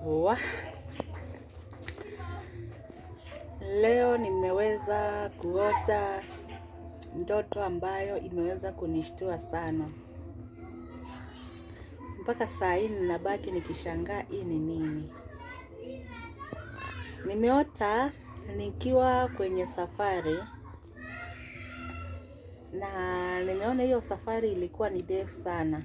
Wa. Leo nimeweza kuota ndoto ambayo imeweza kunishtua sana. Mpaka saa hii ninabaki nikishangaa hii ni nini. Nimeota nikiwa kwenye safari na nimeona hiyo safari ilikuwa ni ndefu sana.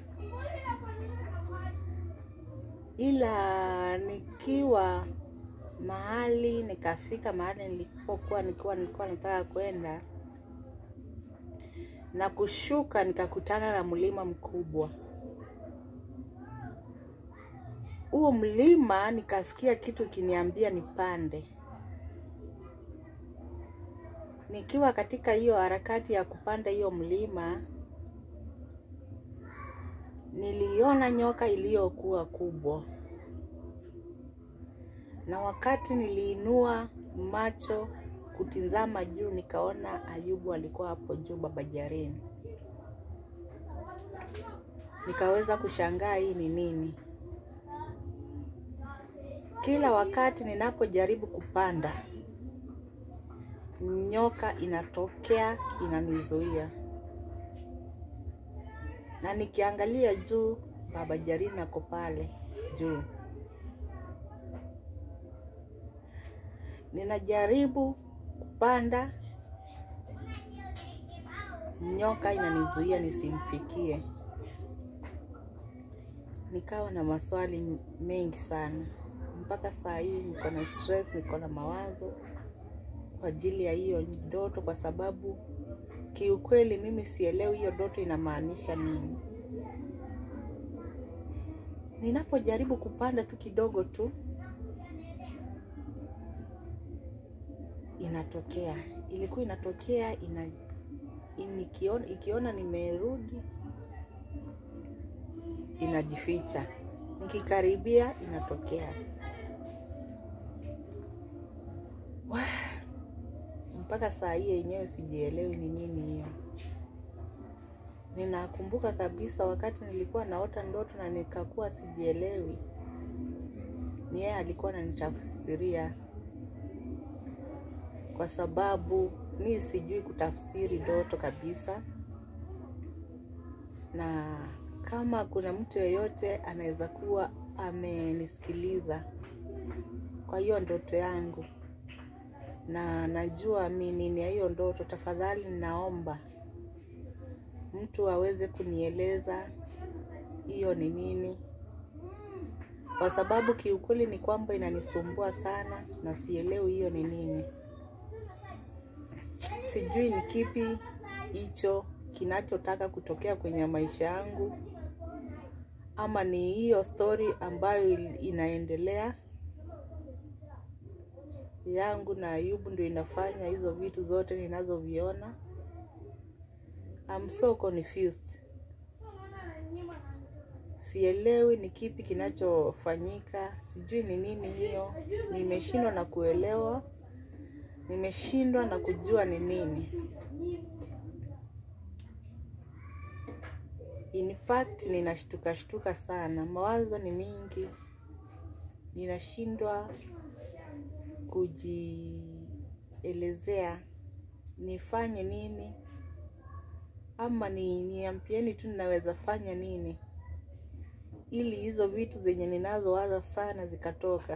Ila nikiwa mahali nikafika mahali nilipokuwa nilikuwa nilikuwa nataka kwenda na kushuka nikakutana na mlima mkubwa. Huo mlima nikasikia kitu kiniambia nipande. Nikiwa katika hiyo harakati ya kupanda hiyo mlima, niliona nyoka iliyokuwa kubwa, na wakati niliinua macho kutizama juu, nikaona Ayubu alikuwa hapo juu, baba Jaren. Nikaweza kushangaa hii ni nini. Kila wakati ninapojaribu kupanda, nyoka inatokea inanizuia, na nikiangalia juu, baba Jaren ako pale juu. Ninajaribu kupanda, nyoka inanizuia nisimfikie. Nikawa na maswali mengi sana, mpaka saa hii niko na stress, niko na mawazo kwa ajili ya hiyo ndoto, kwa sababu kiukweli mimi sielewi hiyo ndoto inamaanisha nini. Ninapojaribu kupanda tu kidogo tu, inatokea, ilikuwa inatokea ina, inikiona, ikiona nimerudi inajificha, nikikaribia inatokea. Wah, mpaka saa hii yenyewe sijielewi ni nini hiyo. Ninakumbuka kabisa wakati nilikuwa naota ndoto na nikakuwa sijielewi, ni yeye alikuwa ananitafsiria, kwa sababu mi sijui kutafsiri ndoto kabisa, na kama kuna mtu yeyote anaweza kuwa amenisikiliza kwa hiyo ndoto yangu na najua minini ya hiyo ndoto, tafadhali ninaomba mtu aweze kunieleza hiyo ni nini, kwa sababu kiukweli ni kwamba inanisumbua sana na sielewi hiyo ni nini. Sijui ni kipi hicho kinachotaka kutokea kwenye maisha yangu, ama ni hiyo stori ambayo inaendelea yangu na Ayubu ndio inafanya hizo vitu zote ninazoviona. I'm so confused. Sielewi ni kipi kinachofanyika, sijui ni nini hiyo. Nimeshindwa na kuelewa, nimeshindwa na kujua ni nini. In fact, ninashtuka shtuka sana, mawazo ni mingi, ninashindwa kujielezea nifanye nini ama ni niambieni tu ninaweza fanya nini ili hizo vitu zenye ninazowaza sana zikatoka.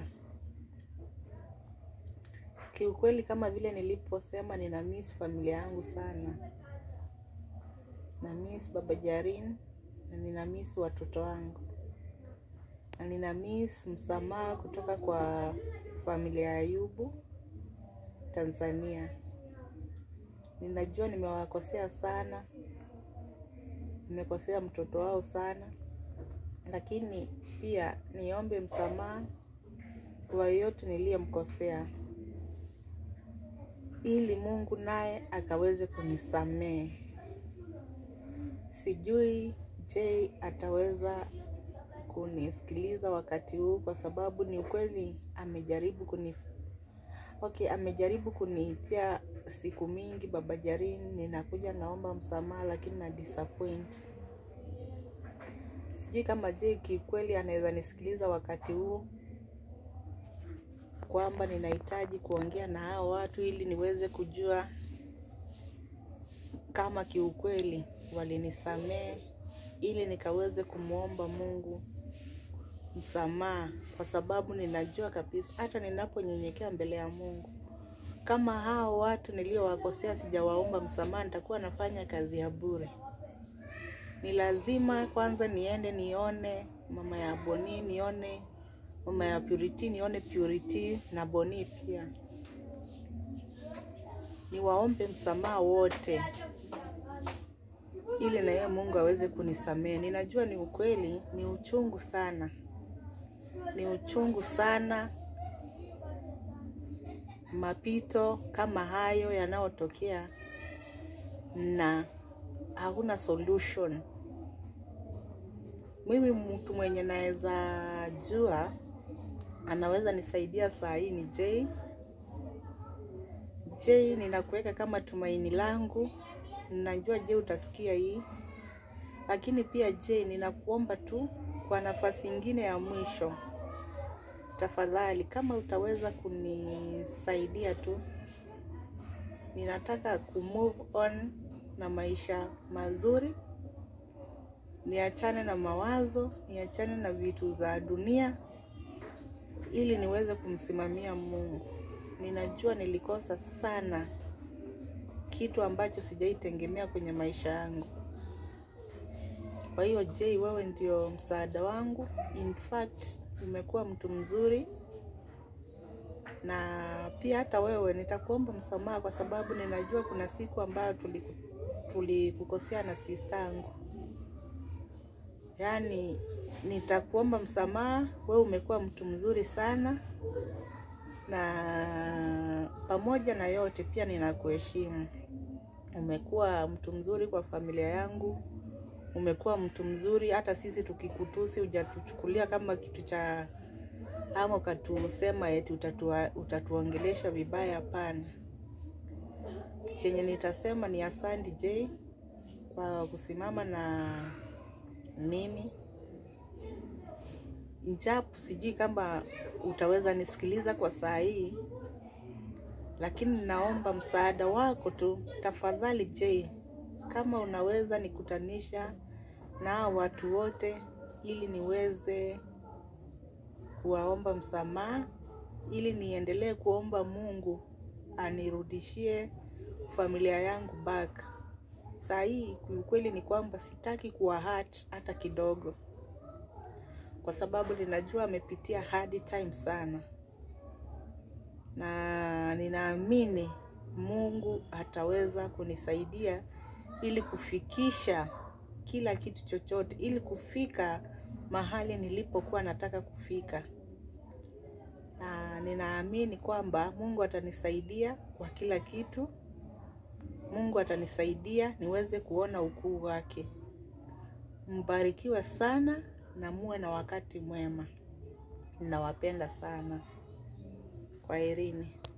Kiukweli, kama vile niliposema, nina miss familia yangu sana, na miss baba Jaren na nina miss watoto wangu na nina miss msamaha kutoka kwa familia ya Ayubu Tanzania. Ninajua nimewakosea sana, nimekosea mtoto wao sana, lakini pia niombe msamaha kwa yeyote niliyemkosea, ili Mungu naye akaweze kunisamehe. Sijui je, ataweza kunisikiliza wakati huu, kwa sababu ni ukweli amejaribu kuni okay, amejaribu kuniitia siku mingi, baba Jaren, ninakuja naomba msamaha, lakini na disappoint. Sijui kama je kikweli anaweza nisikiliza wakati huu kwamba ninahitaji kuongea na hao watu ili niweze kujua kama kiukweli walinisamehe, ili nikaweze kumwomba Mungu msamaha, kwa sababu ninajua kabisa hata ninaponyenyekea mbele ya Mungu, kama hao watu niliowakosea sijawaomba msamaha, nitakuwa nafanya kazi ya bure. Ni lazima kwanza niende nione mama ya Boni, nione mama ya Purity, nione Purity na Boni pia, niwaombe msamaha wote, ili na yeye Mungu aweze kunisamehe. Ninajua ni ukweli, ni uchungu sana, ni uchungu sana mapito kama hayo yanayotokea na hakuna solution. Mimi mtu mwenye naweza jua anaweza nisaidia saa hii ni Jay. Jay, ninakuweka kama tumaini langu, ninajua Jay utasikia hii, lakini pia Jay, ninakuomba tu kwa nafasi ingine ya mwisho, tafadhali, kama utaweza kunisaidia tu, ninataka kumove on na maisha mazuri, niachane na mawazo, niachane na vitu za dunia, ili niweze kumsimamia Mungu. Ninajua nilikosa sana kitu ambacho sijaitegemea kwenye maisha yangu. Kwa hiyo Jay, wewe ndio msaada wangu. In fact, umekuwa mtu mzuri, na pia hata wewe nitakuomba msamaha, kwa sababu ninajua kuna siku ambayo tulikukosea tuli na sistangu. Yaani, nitakuomba msamaha. Wewe umekuwa mtu mzuri sana, na pamoja na yote pia ninakuheshimu. Umekuwa mtu mzuri kwa familia yangu, umekuwa mtu mzuri. Hata sisi tukikutusi, hujatuchukulia kama kitu cha ama ukatusema eti utatua, utatuongelesha vibaya. Hapana, chenye nitasema ni asante Jay kwa kusimama na mimi, njapo sijui kama utaweza nisikiliza kwa saa hii, lakini naomba msaada wako tu tafadhali Jay, kama unaweza nikutanisha na watu wote ili niweze kuwaomba msamaha, ili niendelee kuomba Mungu anirudishie familia yangu back. Saa hii kiukweli ni kwamba sitaki kuwa hurt hata kidogo, kwa sababu ninajua amepitia hard time sana, na ninaamini Mungu ataweza kunisaidia ili kufikisha kila kitu chochote, ili kufika mahali nilipokuwa nataka kufika, na ninaamini kwamba Mungu atanisaidia kwa kila kitu. Mungu atanisaidia niweze kuona ukuu wake. Mbarikiwe sana na muwe na wakati mwema. Ninawapenda sana. Kwaherini.